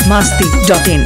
masti.in.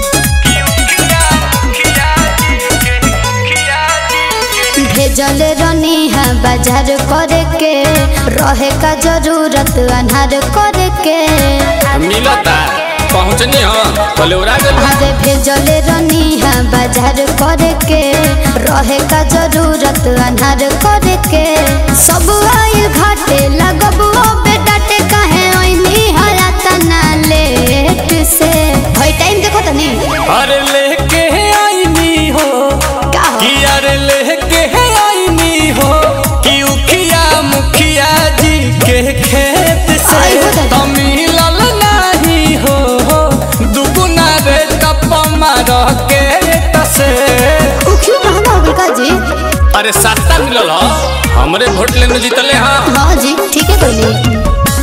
भेजल रनी है बाजार करे के रहे का जरूरत अनहार करे के मिलता पहुँचनी हो कलौरा गल अरे भेजल रनी है बाजार करे के रहे का जरूरत अनहार करे के सब आइल घाटे लगब बेटा टे कहे ओइनी हया तना लेट से भाई टाइम देखो तनी अरे लेके आईनी हो का हो कि अरे लेके आईनी हो कि उखिया मुखिया जी के खेत से आई हो दादा। तो मिलल नहीं हो दुगुना रे टप मार के तसे उ क्यों महंगा हो गई का जी अरे सस्ता मिलल हो हमरे वोट लेने जीतले हाँ हाँ जी ठीक है कोई नहीं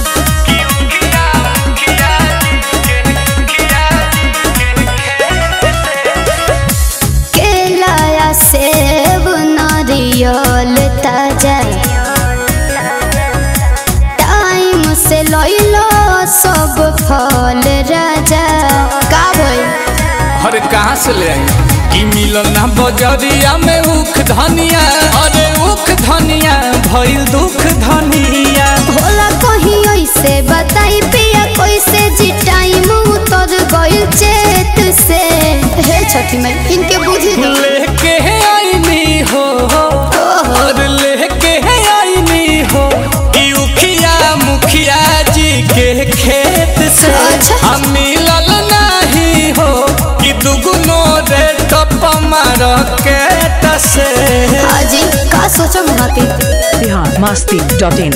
केला या सेब नारियल ताजा टाइम से लइलो सब फल राजा का भइल अरे कहाँ से ले आई कि मिलल ना बजरिया में उख धनिया अरे उख धनिया भइल दुख धनिया होला कहीं ऐसे बताई पिया कैसे जी टाइम उतर गइल चेत से हे छठी मैं इनके बुझी दो लेके आईनी हो और लेके आईनी हो कि उखिया मुखिया जी के खेत से अच्छा। हम मिलल नहीं हो कि दुगुनो रे टप मार के तसे हाजी का सोचो महती Bihar masti.in.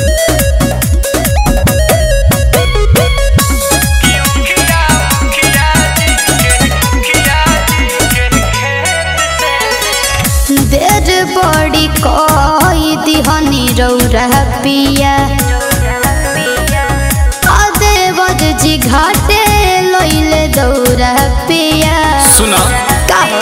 देर बड़ी कोई दिहनी रौरा पिया अदेवर जी घाटे लइले दौरा पिया सुना का हो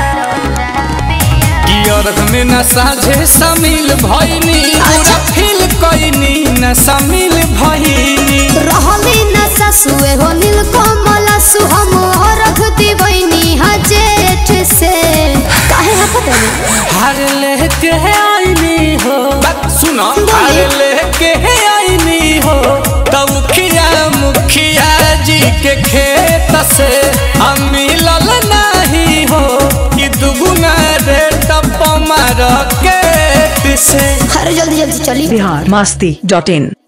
कि अर्घ में न साझे शामिल भइनी पूरा फील कइनी न शामिल भइनी रहली न ससुए हो नील कमला सुहम रख दिवैनी हा जेठ से काहे हकत है हार लेके आईनी हो बात सुनो हार लेके आईनी हो तब खिया मुखिया जी के खेत से हम मिलल नहीं हो कि दुगुना रे टप मार के से अरे जल्दी जल्दी चली Bihar masti.in.